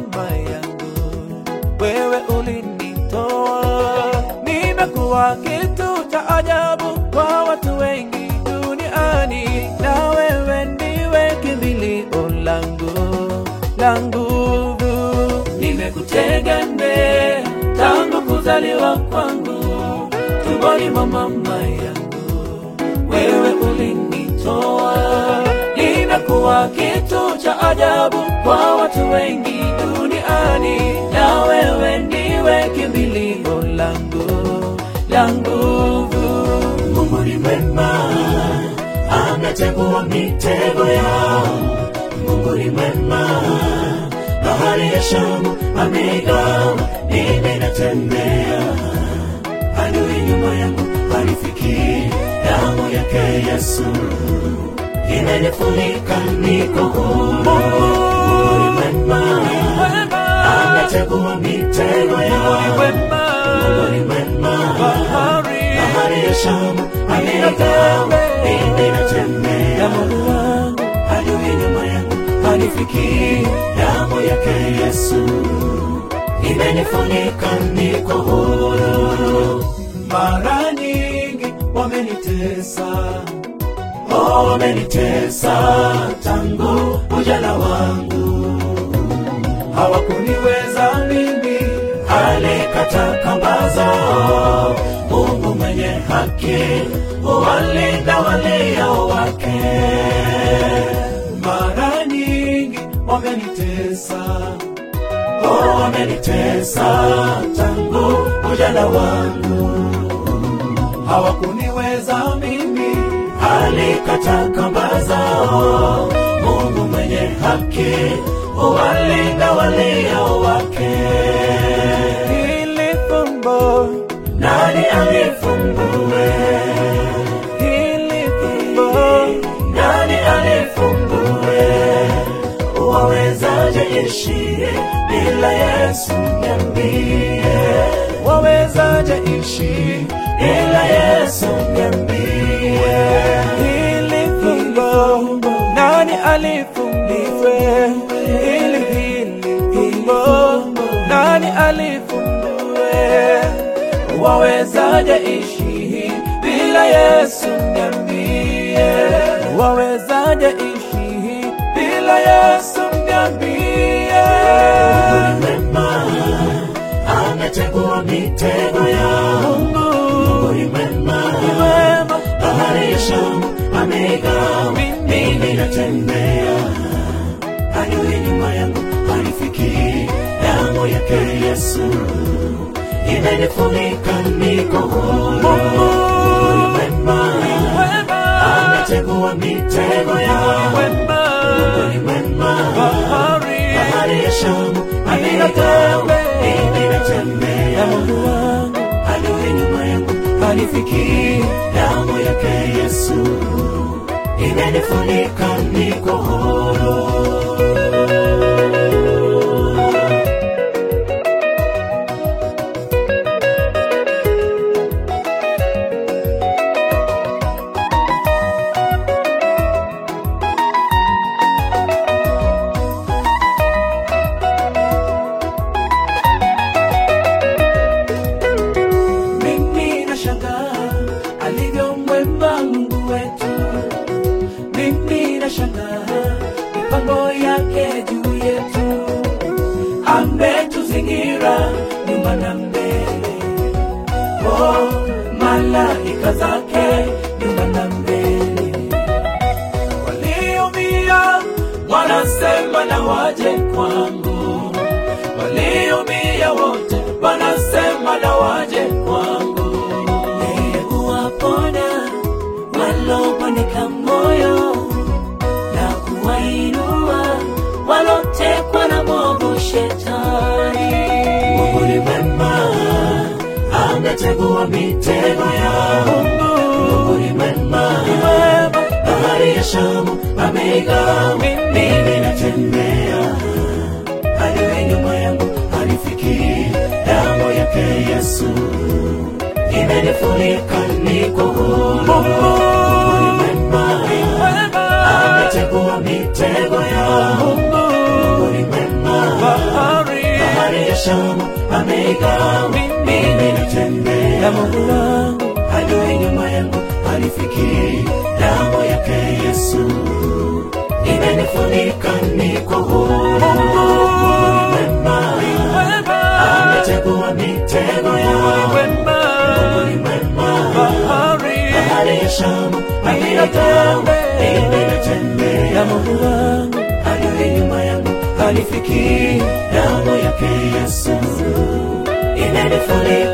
mama yangu, wewe ulinitoa. Nimekuwa kitu cha ajabu kwa watu wengi duniani, na wewe ndiwe kimbilio langu la nguvu. Nimekutegemea tangu kuzaliwa kwangu, tumboni mwa mama yangu, wewe ulinitoa. Nimekuwa kitu cha ajabu kwa watu wengi duniani, na wewe ndiwe kimbilio langu la nguvu. Mungu ni mwema, ametegua mitego yao. Mungu ni mwema, bahari ya Shamu ameigawa, mimi natembea. Adui nyuma yangu hanifikii, damu yake Yesu imenifunika, niko huru. Mungu ni mwema, ametegua mitego yao. Mungu ni mwema, bahari ya Shamu ameigawa, mimi natembea. Adui nyuma yangu hanifikii, damu yake Yesu imenifunika, niko huru. Mara nyingi wamenitesa, Oh, wamenitesa tangu ujana wangu, hawakuniweza mimi, alikata kamba zao. Mungu mwenye haki huwalinda walio wake. mara nyingi wamenitesa, Oh, wamenitesa tangu ujana wangu, hawakuniweza mimi, alikata kamba zao. Mungu mwenye haki huwalinda walio wake. hili fumbo, Nani alifumbue? hili fumbo, Nani alifumbue? Wawezaje ishi bila Yesu? Niambie, wawezaje ishi bila Yesu niambie. hili fumbo, nani alifumbue hili hili fumbo, nani alifumbue? Wawezaje ishi bila Yesu? Niambie, wawezaje ishi bila Yesu? Niambie. Mungu ni mwema, ametegua mitego yao. Mungu ni mwema, Wema, bahari ya Shamu ameigawa, mimi natembea. Adui nyuma yangu hanifikii, damu yake Yesu imenifunika, niko huru. Mungu ni mwema, wema, ametegua mitego yao. wema, Mungu ni mwema, bahari, bahari ya Shamu ameigawa, mimi natembea. Mungu wangu Adui nyuma yangu hanifikii, damu yake Yesu imenifunika, niko huru. Mimi nashangaa alivyo mwema Mungu wetu. Mimi nashangaa mipango yake juu yetu. Ametuzingira nyuma na mbele, oh, malaika zake nyuma na mbele. Waliumia wanasema na waje kwangu, waliumia wote wanasema na waje kwangu. Yeye huwaponya walobondeka moyo na kuwainua walotekwa na mwovu Shetani. Mungu ni mwema, ametegua mitego yao. Mungu ni mwema, bahari ya Shamu ameigawa, mimi natembea. Adui nyuma yangu hanifikii, damu yake Yesu imenifunika, niko huru. Mungu ni mwema, ametegua mitego yao. Mungu ni mwema, Shamu ameigawa, mimi natembea ya Mungu wangu adui nyuma yangu hanifikii, damu yake Yesu imenifunika, niko huru. Mungu ni mwema, wema ametegua mitego yangu. wema Mungu ni mwema, bahari bahari ya Shamu ameigawa, Ninatembea. mimi ya natembea Mungu wangu adui nyuma yangu hanifikii, damu yake Yesu imenifunika